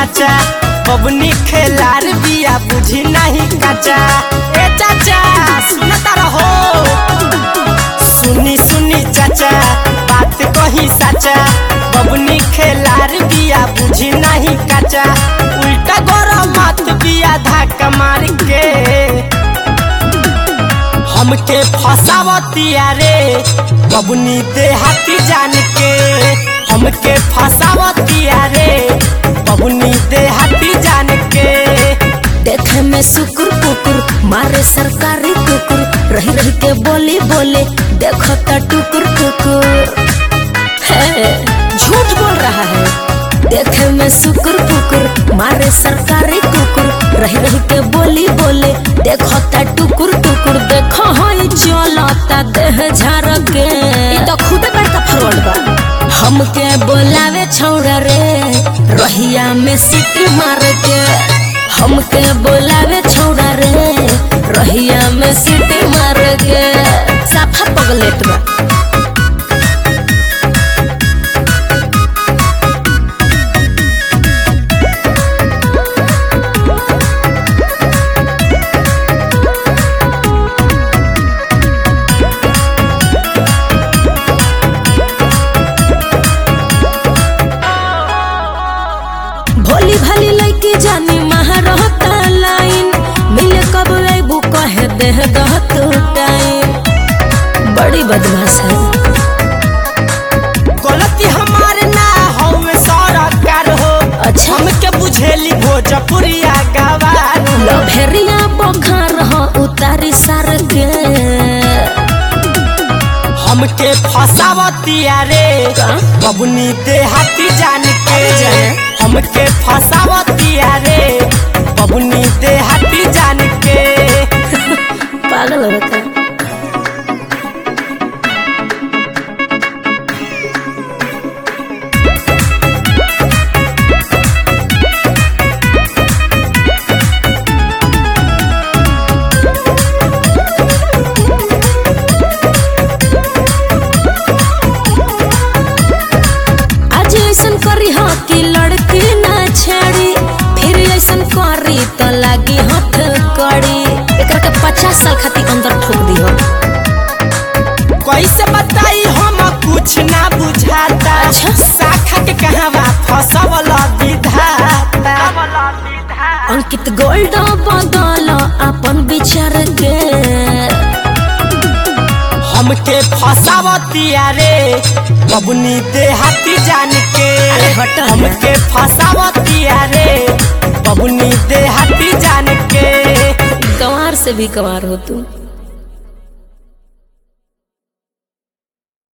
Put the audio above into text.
साचा बबनी खेलार बिया बुझी नहीं काचा ए चाचा सुनता रहो सुनी सुनी चाचा बात कही साचा बबनी खेलार बिया बुझी नहीं काचा उल्टा गरम मत बिया धक्का मार के हमके फसावतिया रे बबनी देहाती जान के हमके फसावतिया रे बबनी देहाती जान के देखे में सुकुर कुकुर मारे सरकारी कुकुर रही रही के बोली बोले देखो ता टुकुर टुकुर है झूठ बोल रहा है देखे में सुकुर कुकुर मारे सरकारी कुकुर रही रही के बोली बोले देखो ता टुकुर टुकुर देखो हई चलता देह झार के ई तो खुदे बड़का फ्रॉड बा हमके बोलावे छौड़ा रे रहिया में सीटी मार के हमके बोलावे छौड़ा रे रहिया में सीटी मार के साफा पगलेट बा भोली भाली लड़की जानी महारहता लाइन मिले कब अबू कहे देह दहत टाइम बड़ी बदमाश है गलती हमारे ना हो सरकार हो अच्छा। हमके बुझेली भोजपुरिया गवार हो लभेरिया बखार हो उतारी सार के हमके फसावतिया रे का? बबनी देहाती जान के अरे जाने। हमके फसावतिया रे बबनी देहाती जान के पागल हो बता आज ऐसन करी हो कि लड़की ना छेड़ी फिर ऐसन करी तो लागी हाथ कड़ी एकरा के पचास साल खातिर अंदर ठोक दी हो कैसे बताई हम कुछ ना बुझाता अच्छा। शाखा के कहवा फसवल विधाता अंकित गोल्ड बदल अपन विचार के हमके फसावतिया रे बबनी देहाती जान के अरे हट ना। हमके फसावतिया रे बबनी देहाती जान के गंवार से भी गंवार हो तू